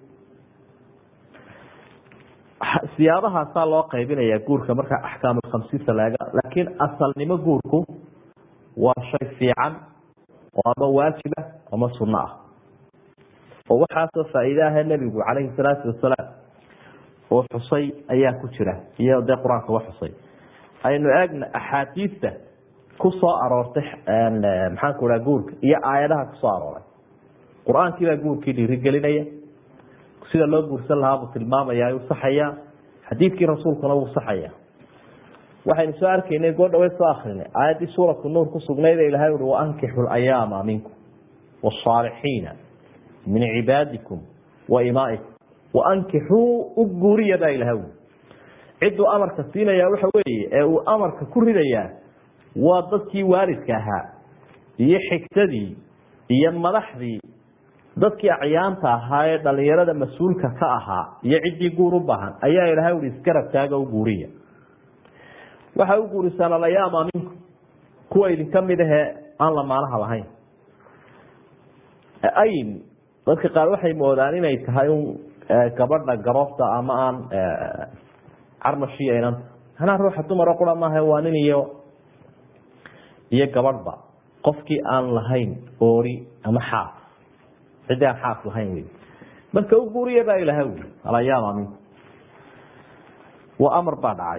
siyaabahaasaa loo qaybinaya guurka marka axkaamulkhamsiinta laga laakiin asalnimo guurku waa shay fiican oo ama waajiba ama sunno ah oo waxaasoo faa'iide ahee nebigu calayhi salaatu wasalaam oo xusay ayaa ku jira iyo dee qur-aanka wa xusay aynu eegna axaadiista ku soo aroortay maxaanku dhaha guurka iyo aayadaha kusoo arooray qur-aankii baa guurkii dhiirigelinaya sida loo guursan lahaa buu tilmaamaya u saxaya xadiidkii rasuulkuna wuu saxaya waxaynu soo arkaynay goodhawe soo akrinay aayaddii suuratu nuur ku sugnayd ee ilahay uhi waankixu layaama minkum wasaalixiina min cibaadikum wa imaa'ikum waankixuu u guuriya baa ilahay ui cidduu amarka siinaya waxa weeye ee uu amarka ku ridayaa waa dadkii waalidka ahaa iyo xigtadii iyo madaxdii dadkii acyaanta ahaa ee dhalinyarada mas-uulka ka ahaa iyo ciddii guur u baahan ayaa ilahay ui isgarab taaga u guuriya waxay u guurisaan alayaama minkum kuwa idinka mid ahee aan lamaanaha lahayn ayn dadka qaar waxay moodaan inay tahay un gabadha garoofta ama aan carmashiya inanta anaa ruuxa dumaro qura maaha waa nin iyo iyo gabadhba qofkii aan lahayn oori ama xaas ciddii aan xaas lahayn wey marka u guuriya baa ilahay ui alayaama minkum waa amar baa dhacay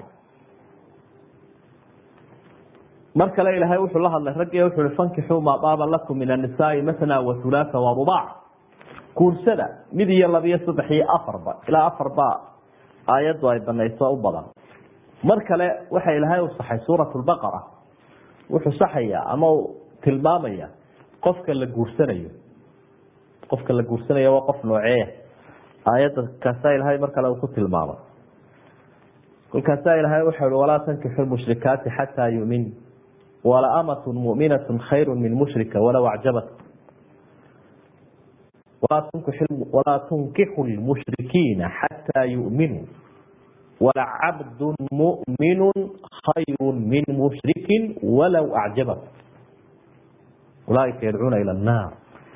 mar kale ilaahay wuxuu la hadlay raggi wuxu hi fankixuu maa daaba lakum min annisaai matna wa hulaasa wa rubaac guursada mid iyo labiyo saddex iyo afarba ilaa afarba aayaddu ay banayso u badan mar kale waxa ilaahay u saxay suurat lbaqara wuxuu saxaya ama u tilmaamaya qofka la guursanayo qofka la guursanayo waa qof nooceeya aayadda kaasa ilaahay mar kale uu ku tilmaamay kolkaasaa ilaahay wuxuu hi walaa tankixu lmushrikaati xataa yumin wala amatu muminatu khayru min mushrika walow acjabat walaa tunkixu lmushrikiina xataa yuminuu walacabdu muminu khayru min mushrikin walow acjabat ulaaika yadcuuna ila naar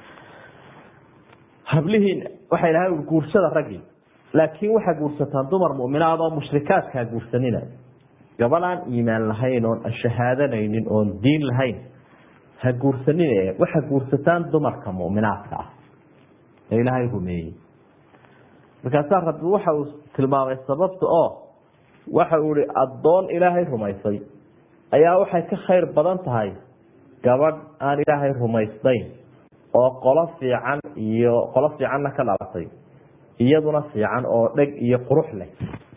hablihiin waxay dhahay guursada raggii laakiin waxaa guursataan dumar muminaad oo mushrikaadkaa guursanina gabadhaan iimaan lahayn oon shahaadanaynin oon diin lahayn ha guursanin waxaa guursataan dumarka muminaadka ah ee ilaahay rumeeyey markaasaa rabbi waxa uu tilmaamay sababta oo waxa uu ihi addoon ilaahay rumaysay ayaa waxay ka khayr badan tahay gabadh aan ilaahay rumaysnayn oo qolo fiican iyo qolo fiicanna ka dhalatay iyaduna fiican oo dheg iyo qurux leh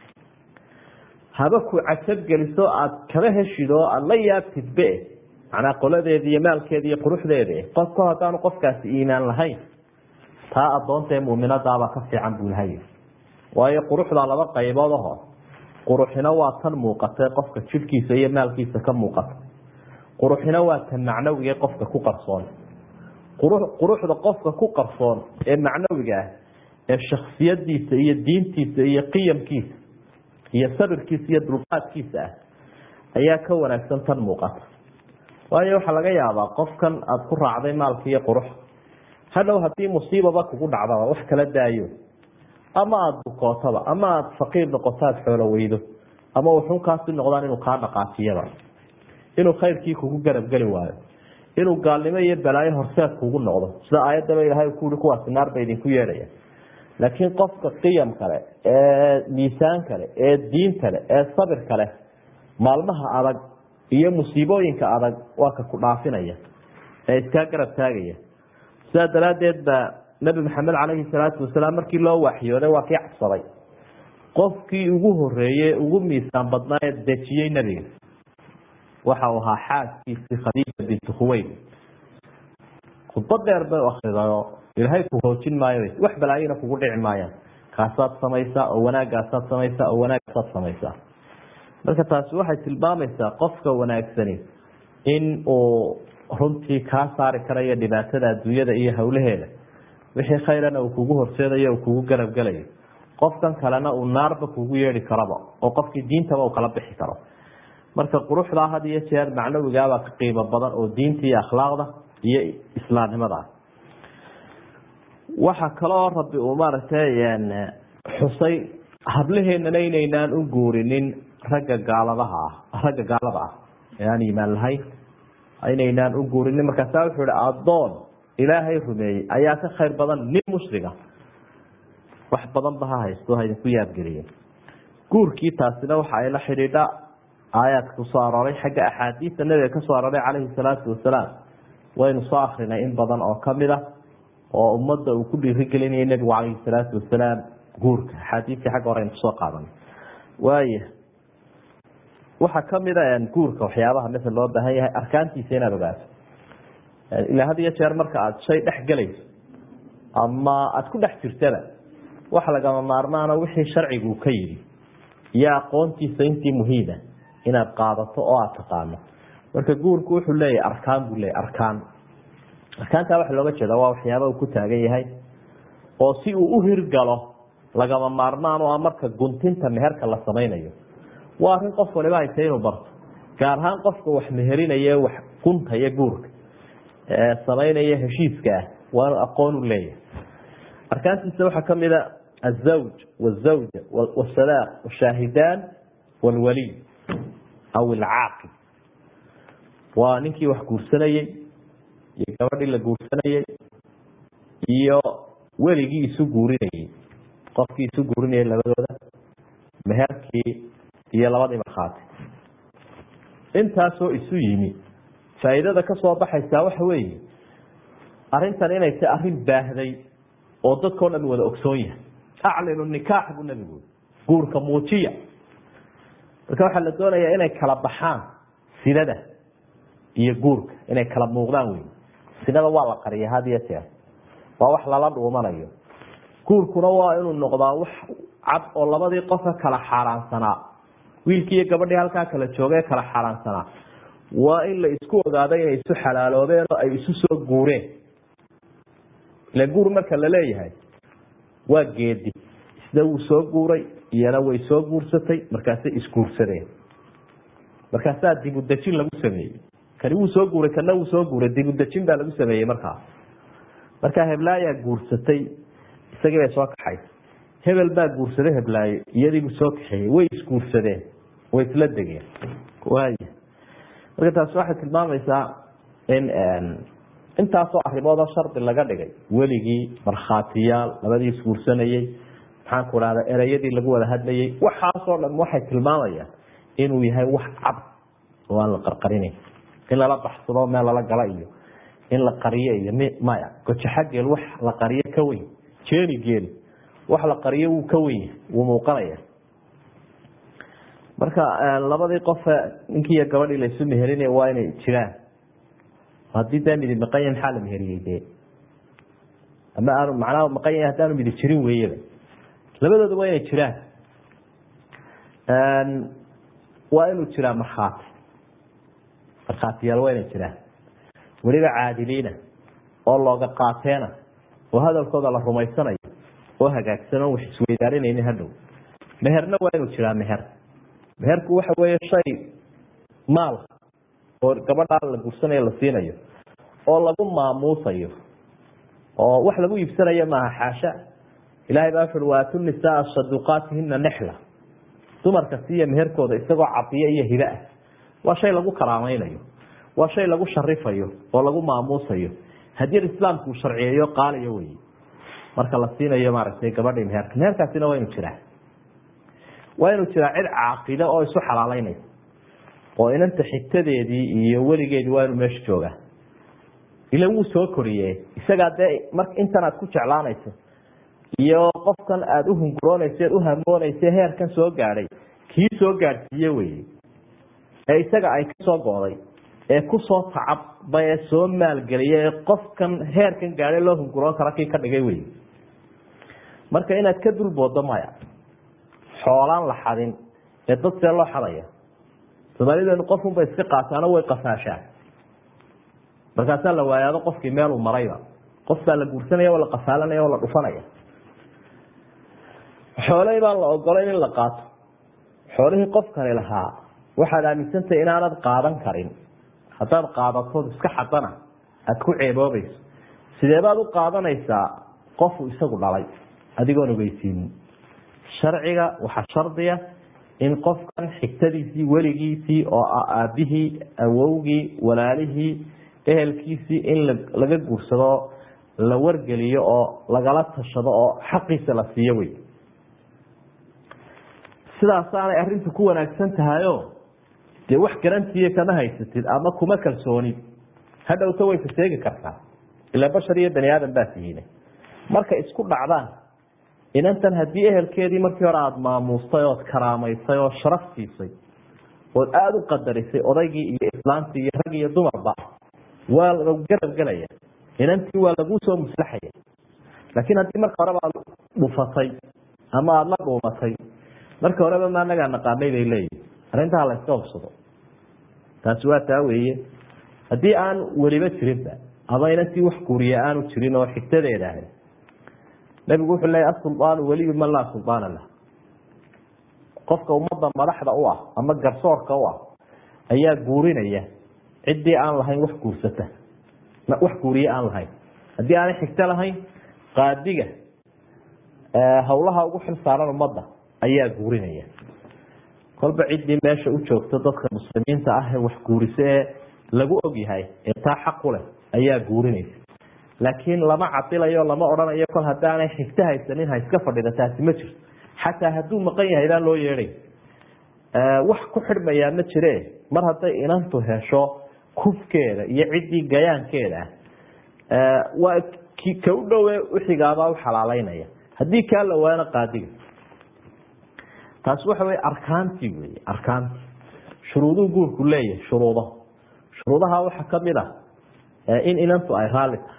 haba ku cajab geliso aada kaba heshid oo aada la yaabtidbe macnaa qoladeeda iyo maalkeeda iyo quruxdeeda qofka haddaanu qofkaasi iimaan lahayn taa addoonta ee muminadaabaa ka fiican buu ilahay waayo quruxda laba qaybood aho quruxina waa tan muuqata qofka jidhkiisa iyo maalkiisa ka muuqata quruxina waa tan macnawiga qofka ku qarsoon quruxda qofka ku qarsoon ee macnawiga ah ee shaksiyadiisa iyo diintiisa iyo qiyamkiisa iyo sabirkiisa iyo dulqaadkiisa ah ayaa ka wanaagsan tan muuqata waayo waxaa laga yaabaa qofkan aada ku raacday maalka iyo qurux hadhow haddii musiibaba kugu dhacdaba wax kala daayo ama aada bukootaba ama aada faqiir noqoto aada xoolo weydo ama wuxunkaasi noqdaan inuu kaa dhaqaajiyaba inuu khayrkii kugu garabgeli waayo inuu gaalnimo iyo balaayo horseed kugu noqdo sida aayadaba ilahay ku ui kuwaasi naar ba idinku yeedhaya laakiin qofka qiyam kale ee miisaan kale ee diin kale ee sabir kale maalmaha adag iyo musiibooyinka adag waa ka ku dhaafinaya ee iskaa garab taagaya sidaa daraaddeed baa nabi maxamed calayhi salaatu wasalaam markii loo waxyooday waa kii cabsaday qofkii ugu horeeye ugu miisaan badnaa ee dejiyey nebiga waxa uu ahaa xaaskiisii khadiija bintu khuweyd khudbad dheer bay akridayo ilaahay ku hoojin maayo wax balaayina kugu dhici maayaan kaasaad samaysaa oo wanaagaasaad samaysaa oo wanaagaasaad samaysaa marka taasi waxay tilmaamaysaa qofka wanaagsani in uu runtii kaa saari karayo dhibaatada adduunyada iyo howlaheeda wixii khayrana uu kugu horseedayo uu kugu garabgelayo qofkan kalena uu naarba kugu yeedhi karaba oo qofkii diintaba uu kala bixi karo marka quruxdaa had iyo jeer macnawigaabaa ka qiimo badan oo diinta iyo akhlaaqda iyo islaamnimada ah waxa kaloo rabbi uu maaragtay xusay hablaheenana inaynaan u guurinin ragga gaaladaha ah ragga gaalada ah ee aan iimaan lahayn inaynaan u guurinin markaasa wuxuu ihi addoon ilaahay rumeeyey ayaa ka khayr badan nin mushriga wax badan ba ha haysto ha idinku yaabgeliye guurkii taasina waxa ay la xidhiidha aayaadka kusoo arooray xagga axaadiista nabiga kasoo arooray calayhi salaatu wasalaam waynu soo akrinay in badan oo kamid a oo ummadda uu ku dhiirigelinayay nebigu calayhi salaatu wasalaam guurka axaadiistii xagga hore aynu kusoo qaadanay waaya waxaa kamida guurka waxyaabaha masel loo baahan yahay arkaantiisa inaad ogaato ilaa had iyo jeer marka aada shay dhex gelayso ama aada ku dhex jirtaba waxa lagama maarmaana wixii sharcigu ka yidhi iyo aqoontiisa intii muhiima inaad qaadato oo aada taqaano marka guurku wuxuu leeyahay arkaan buu leeyahy arkaan arkaantaa waxa looga jeeda waa waxyaaba uu ku taagan yahay oo si uu u hirgalo lagama maarmaan oo ah marka guntinta meherka la samaynayo waa arrin qof waliba ay tahay inuu barto gaar ahaan qofka wax meherinaye wax guntaya guurka ee samaynaya heshiiska ah waa inuu aqoon u leeyahay arkaantiisa waxaa kamid a azawj wazawja wasalaaq washaahidaan walwaliy aw ilcaaqib waa ninkii wax guursanayey iyo gabadhii la guursanayey iyo weligii isu guurinayey qofkii isu guurinayay labadooda meherkii iyo labadii markhaati intaasoo isu yimi faa'iidada ka soo baxaysaa waxa weeye arrintan inay tahay arrin baahday oo dadkao dhan wada ogsoon yahay aclinu nikaax buu nebigu guurka muujiya marka waxaa la doonayaa inay kala baxaan sinada iyo guurka inay kala muuqdaan wey sinada waa la qariya had iyo jeer waa wax lala dhuumanayo guurkuna waa inuu noqdaa wax cad oo labadii qofka kala xaaraansanaa wiilkii iyo gabadhii halkaa kala jooga ee kala xaaraansanaa waa in la isku ogaado inay isu xalaaloobeen oo ay isu soo guureen ila guur marka la leeyahay waa geedi isna wuu soo guuray iyana way soo guursatay markaasay isguursadeen markaasaa dibudejin lagu sameeyey kani wuu soo guuray kana wuu soo guuray dibudejin baa lagu sameeyey markaa markaa heblaayaa guursatay isagii bay soo kaxaysa hebel baa guursaday heblaayo iyadiibuu soo kaxeeyey way isguursadeen way isla degeen waay marka taasi waxay tilmaamaysaa in intaasoo arrimoodoo shardi laga dhigay weligii markhaatiyaal labadii isguursanayey maxaan ku dhahda ereyadii lagu wada hadlayey waxaasoo dhan waxay tilmaamayaan inuu yahay wax cad oo aan la qarqarinayn in lala baxsado meel lala gala iyo in la qariyo iyo m maya gojaxageel wax la qariyo ka weyn jeeni geel wax la qariyo wuu ka weyn yahay wuu muuqanaya marka labadii qofe ninkii iyo gabadhii laysu meherinay waa inay jiraan haddii daa midi maqan yahay maxaa la meheriyey dee ama aanu macnaha maqan yahay haddaanu midi jirin weeyaba labadooda waa inay jiraan waa inuu jiraa markhaati markhaatiyaal waa inay jiraan weliba caadiliina oo looga qaateena oo hadalkooda la rumaysanayo oo hagaagsan oo wax isweydaarinaynin hadhow meherna waa inuu jiraa meher meherku waxa weeye shay maal oo gabadhaa la guursanayo la siinayo oo lagu maamuusayo oo wax lagu iibsanayo maaha xaasha ilahay baa wuxuui waatu nisaa saduqaatihina nexla dumarka siiya meherkooda isagoo cadiyo iyo hibe ah waa shay lagu karaamaynayo waa shay lagu sharifayo oo lagu maamuusayo haddii islaamku uu sharciyeeyo qaaliyo wey marka la siinayo maaragtay gabadhii meherka meherkaasina waa inu jiraa waa inuu jiraa cid caaqida oo isu xalaaleynaysa oo inanta xigtadeedii iyo weligeedii waa inuu meesha joogaa ila wuu soo koriye isagaa dee mar intan aad ku jeclaanayso iyo qofkan aada uhunguroonaysa eed uhamoonaysa heerkan soo gaadhay kii soo gaadhsiiye weye ee isaga ay kasoo go'day ee kusoo tacabba ee soo maalgeliya ee qofkan heerkan gaadhay loo hunguroon kara kii ka dhigay wey marka inaad ka dulboodo maya xoolaan la xadin ee dad see loo xadaya soomaalideenu qofunba iska qaataano way qafaashaan markaasaa la waayaado qofkii meeluu marayba qof baa la guursanaya oo la qafaalanaya oo la dhufanaya xooley baan la ogolayn in la qaato xoolihii qofkani lahaa waxaad aaminsantahay inaanad qaadan karin haddaad qaadatood iska xadana aada ku ceeboobayso sidee baad u qaadanaysaa qofu isagu dhalay adigoon ogeysiinin sharciga waxaa shardiya in qofkan xigtadiisii weligiisii oo ah aabihii awowgii walaalihii ehelkiisii in laga guursado la wargeliyo oo lagala tashado oo xaqiisa la siiyo wey sidaasaanay arintu ku wanaagsan tahayo dee wax garantiiya kama haysatid ama kuma kalsoonid hadhowta way faseegi kartaa ilaa bashar iyo bani aadam baa tihiine marka isku dhacdaan inantan haddii ehelkeedii markii hore aada maamuustay ood karaamaysay oo sharaf siisay ood aada u qadarisay odaygii iyo islaantii iyo rag iyo dumarba waa lagu garab gelaya inantii waa laguu soo muslaxaya laakiin haddii marka horeba aad dhufatay ama aada la dhuumatay marka horeba ma anagaa naqaanay bay leeyihin arrintaa la iska hubsado taasi waa taa weeye haddii aan weliba jirinba ama inantii wax guuriya aanu jirin oo xigtadeeda ahay nabigu wuxuu leeyahy asuldaanu weliyu man laa suldaana lah qofka ummadda madaxda u ah ama garsoorka u ah ayaa guurinaya ciddii aan lahayn wax guursata wax guuriye aan lahayn haddii aanay xigto lahayn qaadiga hawlaha ugu xil saaran ummadda ayaa guurinaya kolba ciddii meesha u joogto dadka muslimiinta ah ee wax guuriso ee lagu ogyahay ee taa xaqu leh ayaa guurinaysa laakiin lama cadilayo lama odhanayo kol haddaanay xigto haysanin ha iska fadhida taasi ma jirto xataa hadduu maqan yahay baan loo yeedhay wax ku xidhmayaa ma jire mar hadday inantu hesho kufkeeda iyo ciddii gayaankeeda ah waa ka u dhowe uxigaabaa u xalaaleynaya haddii kaa la waana qaadiga taasi waxa wey arkaantii wey arkaantii shuruuduhu guurku leeyahay shuruudo shuruudaha waxaa kamid ah in inantu ay raalli tahay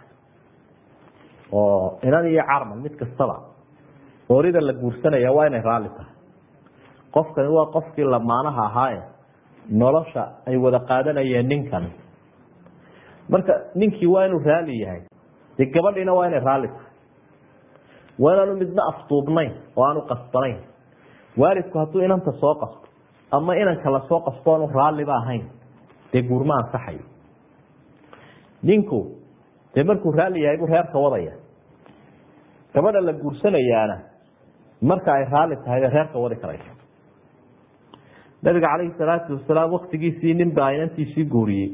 oo inan iyo carman mid kastaba oorida la guursanaya waa inay raalli tahay qofkani waa qofkii lamaanaha ahaaye nolosha ay wada qaadanayeen ninkan marka ninkii waa inuu raali yahay dee gabadhiina waa inay raalli tahay waa inaanu midna afduubnayn oo aanu qasbanayn waalidku hadduu inanta soo qasto ama inanka lasoo qasto oanu raalliba ahayn dee guurma ansaxayo ninku dee markuu raalli yahay buu reerka wadaya gabadha la guursanayaana marka ay raalli tahay bay reerka wadi karaysa nabiga calayhi salaatu wasalaam waktigiisii nin baa inantiisii guuriyey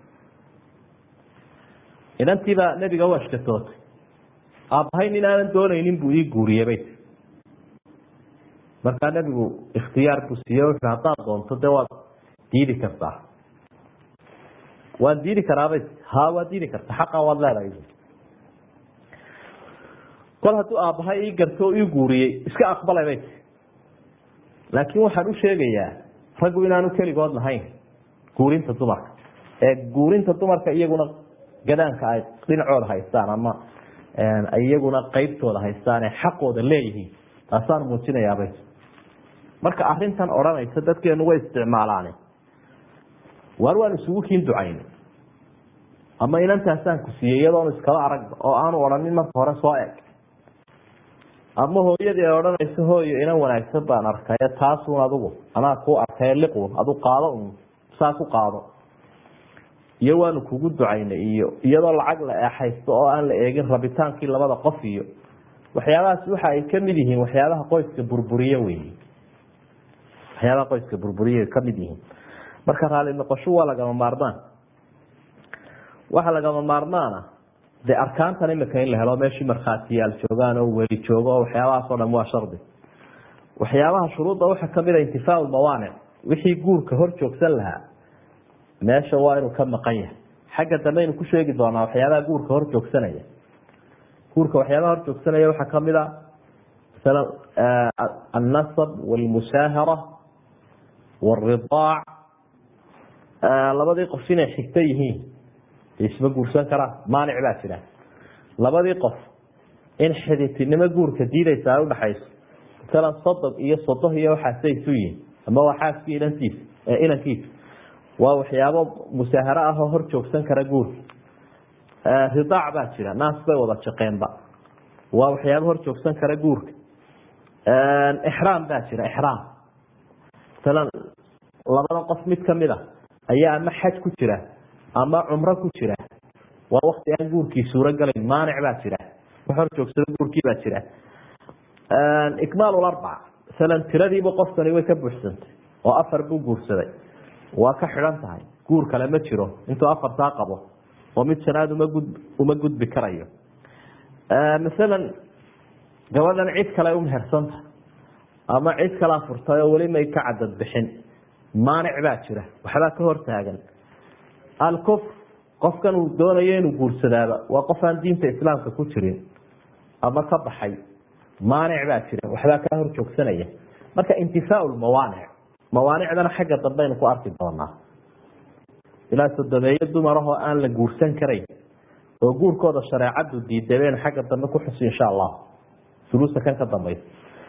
inantiibaa nebiga u ashkatootay aabbahay nin aanan doonaynin buu ii guuriyey bay tii markaa nebigu ikhtiyaar buu siiye wuxu haddaad doonto dee waad diidi kartaa waan diidi karaabay ha waad diidi kartaa xaqaa waad leedahay kol hadduu aabbahay ii garto oo ii guuriyey iska aqbalay bay tii laakiin waxaan u sheegayaa raggu inaanu keligood lahayn guurinta dumarka ee guurinta dumarka iyaguna gadaanka ay dhinacooda haystaan ama iyaguna qeybtooda haystaan ee xaqooda leeyihiin taasaan muujinayaabay marka arintan odhanaysa dadkeenu way isticmaalaane waar waan isugu kiin ducayn ama inantaasaan ku siiyey iyadoonu iskaba aragba oo aanu odhanin marka hore soo eg ama hooyadii ay odhanayso hooyo inan wanaagsan baan arkaye taasuun adigu anaa kuu arkaye liqun adu qaado un saa ku qaado iyo waanu kugu ducaynay iyo iyadoo lacag la eexaysto oo aan la eegin rabitaankii labada qof iyo waxyaabahaas waxa ay kamid yihiin waxyaabaha qoyska burburiye wey waxyaabaha qoyska burburiye kamid yihiin marka raali noqosho waa lagama maarmaan waxa lagama maarmaana dee arkaantan imika in la helo meeshii markhaatiyaal joogaan oo weli joogo oo waxyaabahaas o dhan waa shardi waxyaabaha shuruudda waxaa kamid a intifaacu mawaanic wixii guurka hor joogsan lahaa meesha waa inuu ka maqan yahay xagga dambe aynu ku sheegi doonaa waxyaabaha guurka hor joogsanaya guurka waxyaabaha hor joogsanaya waxaa kamid a masalan annasab walmusaahara wاridaac labadii qof inay xigto yihiin isma guursan karaan maanic baa jira labadii qof in xiditinimo guurka diidaysa ay udhaxayso masalan sodog iyo sodoh iyo waxaasay isu yihiin ama waa xaaskii inantiisa inankiisa waa waxyaabo musaaharo ah oo hor joogsan kara guurka ridaac baa jira naas bay wada jaqeenba waa waxyaabo hor joogsan kara guurka ixraam baa jira ixraam masalan labadan qof mid kamid a ayaa ama xaj ku jira ama cumro ku jira waa wakti aan guurkii suurogalayn maanic baa jira wax hor joogsado guurkii baa jira ikmaal arbac masalan tiradiiba qofkani way ka buuxsantay oo afar buu guursaday waa ka xidhan tahay guur kale ma jiro intuu afartaa qabo oo mid shanaad uma gud uma gudbi karayo masalan gabadhan cid kale umehersanta ama cid kalaa furtay oo weli may ka cadad bixin maanic baa jira waxbaa ka hortaagan alkufr qofkan uu doonayo inuu guursadaaba waa qof aan diinta islaamka ku jirin ama ka baxay maanic baa jira waxbaa kaa hor joogsanaya marka intifaau mawaanic mawaanicdana xagga dambeaynu ku arki doonaa ilaa sodomeeyo dumarahoo aan la guursan karayn oo guurkooda shareecadu diiday baynu xagga dambe ku xusi insha allah suluusa kan ka dambeysa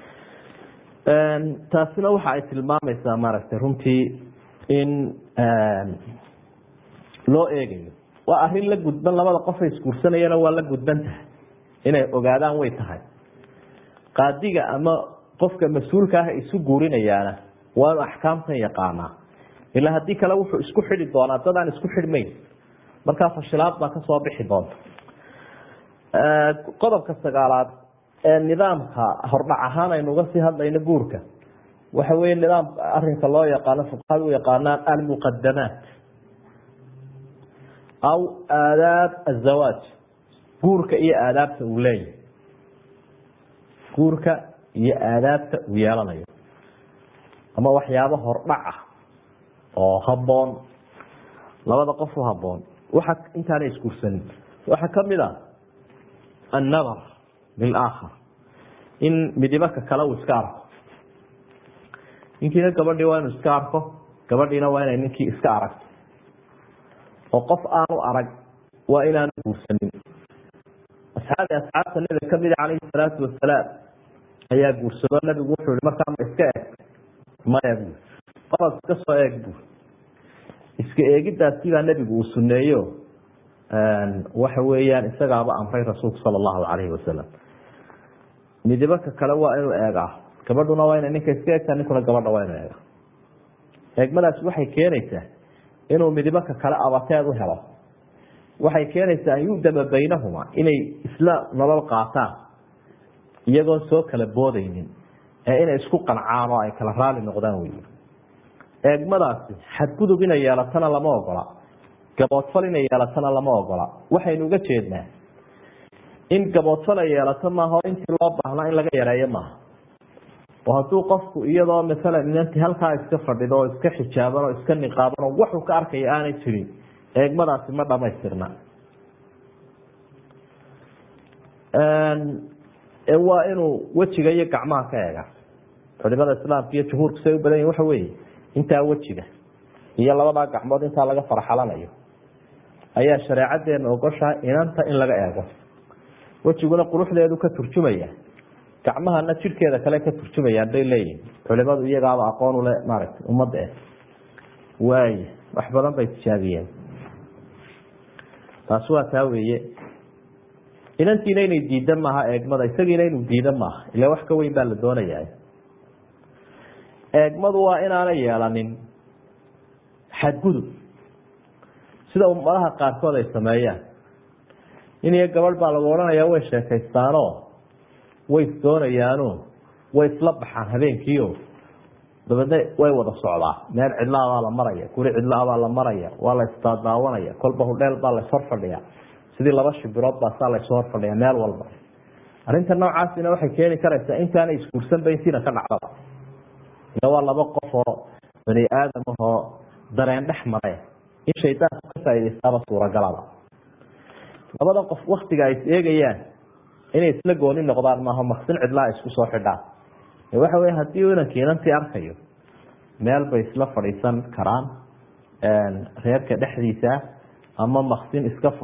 taasina waxa ay tilmaamaysaa maaragtay runtii in loo eegayo waa arin la gudban labada qofay isguursanayana waa la gudban tahay inay ogaadaan way tahay qaadiga ama qofka mas-uulka ah isu guurinayaana waa inu axkaamtan yaqaanaa ilaa haddii kale wuxuu isku xidi doonaa dad aan isku xidhmayn markaa fashilaad baa kasoo bixi doonta qodobka sagaalaad ee nidaamka hordhac ahaan aynu uga sii hadlayno guurka waxa weye nidaam arinka loo yaqaano fuqahada u yaqaanaan almuqadamaat aw aadaab azawaaj guurka iyo aadaabta uu leeyahay guurka iyo aadaabta uu yeelanayo ama waxyaabo hordhac ah oo haboon labada qof u haboon waxa intaana isguursanin waxaa kamid a annadar lilaakhar in midibaka kale uu iska arko ninkiina gabadhii waa inuu iska arko gabadhiina waa inay ninkii iska aragto oo qof aanu arag waa inaanu guursanin asxaabi asxaabta nabiga kamida calayhi salaatu wasalaam ayaa guursado nabigu wuxuu i markaa ma iska eg maya bu orod iska soo eeg bu iska eegidaasi baa nebigu uu suneeyo waxa weeyaan isagaaba amray rasuulku sala allahu calayhi wasalam midibaka kale waa inuu eegaa gabadhuna waa ina ninka iska eegtaa ninkuna gabadha waa inuu eega eegmadaasi waxay keenaysaa inuu midibaka kale abateed u helo waxay keenaysaa an yudama baynahuma inay isla nolol qaataan iyagoon soo kala boodaynin ee inay isku qancaan oo ay kala raali noqdaan wey eegmadaasi xadgudub inay yeelatana lama ogola gaboodfal inay yeelatana lama ogola waxaynu uga jeednaa in gaboodfal ay yeelato maaha oo intii loo baahnaa in laga yareeyo maaha oo hadduu qofku iyadoo maalan inantii halkaa iska fadhido oo iska xijaaban oo iska niqaaban oo waxuu ka arkaya aanay jirin eegmadaasi ma dhamaystirna waa inuu wejiga iyo gacmaha ka eega culimada islaamka iyo jumhuurku say u badan yihin waxa weeye intaa wejiga iyo labadaa gacmood intaa laga farxalanayo ayaa shareecadeena ogoshahay inanta in laga eego wejiguna quruxdeedu ka turjumaya gacmahana jidhkeeda kale ka turjumayaan bay leeyihin culimadu iyagaaba aqoon ule maaragtay ummadda eh waay wax badan bay tijaabiyeen taasi waa taa weeye inantiina inay diida maaha eegmada isagiina inuu diida maaha ila wax ka weyn baa la doonayaa eegmadu waa inaanay yeelanin xadgudub sida ummadaha qaarkood ay sameeyaan in iyo gabadh baa lagu odhanayaa way sheekaystaanoo way isdoonayaano way isla baxaan habeenkiio dabeedna way wada socdaa meel cidlaabaa la maraya guri cidlaabaa la maraya waa la isdaadaawanaya kolba hudheel baa lays horfadhiya sidii laba shibirood baa saa laysu horfadhiya meel walba arrinta noocaasina waxay keeni karaysaa intaanay isguursanba intiina ka dhacdaba ila waa laba qof oo bani aadam ahoo dareen dhex mare in shaydaanku ka faaidaystaaba suuragalaba labada qof waktiga ay is eegayaan inay isla gooni noqdaan maaha maksin cidlaa isku soo xidhaan waxa wey haddii inankii inantii arkayo meel bay isla fadhiisan karaan reerka dhexdiisa ama maksin iska